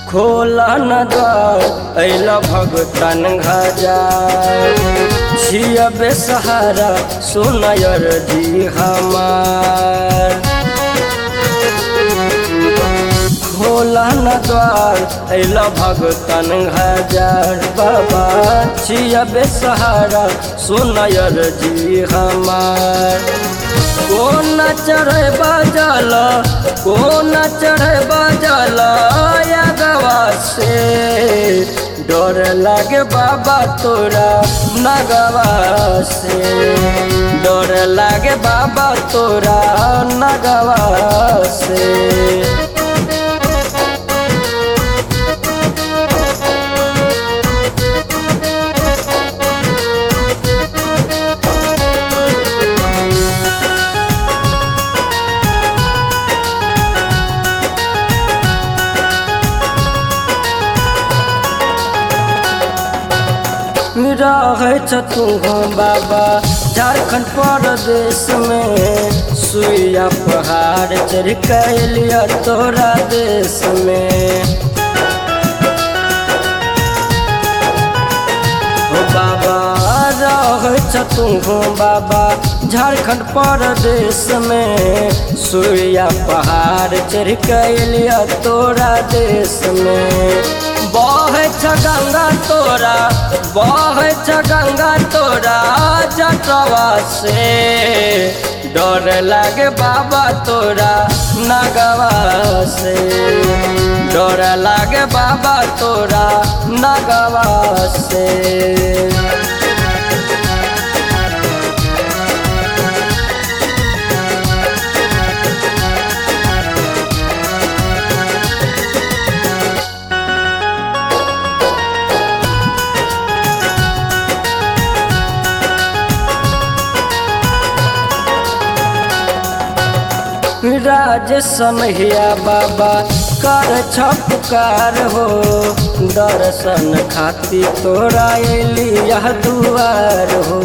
खोला न द्वार अल भगतन हजार छिया बेसहारा सुनयर जी हमार खोला न द्वार अल भगतन हजार बाबा छिया बेसहारा सुनयर जी हमार कोन चढ़े बाजल कोन चढ़े बाजल गवा से डर लागे बाबा तोरा नगवा से डर लागे बाबा तोरा नगवा से रहे तू बाबा झारखंड प्रदेश में सुइया पहाड़ चढ़ लिया तोरा देश में हो बाबा रहे तू बाबा झारखंड प्रदेश में सुइया पहाड़ चढ़ लिया तोरा देश में बहे छ गंगा तोरा बहे छ गंगा तोरा जटवा से डर लागे बाबा तोरा नगवा से डर लागे बाबा तोरा नगवा से राज समहिया बाबा कर छपकार हो दर्शन खाती तोरा अली यह दुआर हो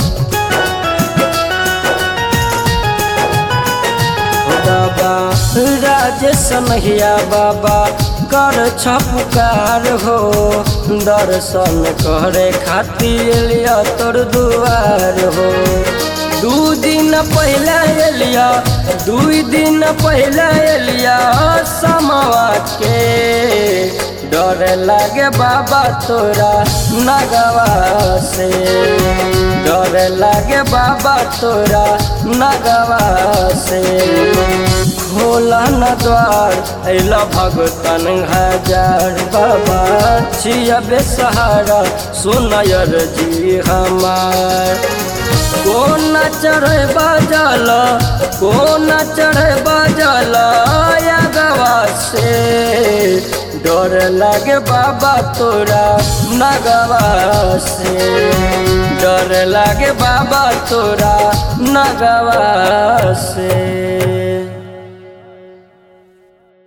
बाबा राज समहिया बाबा कर छपकार हो दर्शन करे खातिर लिया तोर दुआर हो दू दिन पहले एलिया दू दिन पहले एलिया समवा के डर लागे बाबा तोरा नगवा से डर लागे बाबा तोरा नगवा से खोला न द्वार अल भगतन हजार बाबा छिया बेसहारा सुनयर जी हमार कोन चढ़े बाजल कोन चढ़े बाजल गवा से डर लागे बाबा तोरा नगवा से डर लागे बाबा तोरा नगवा से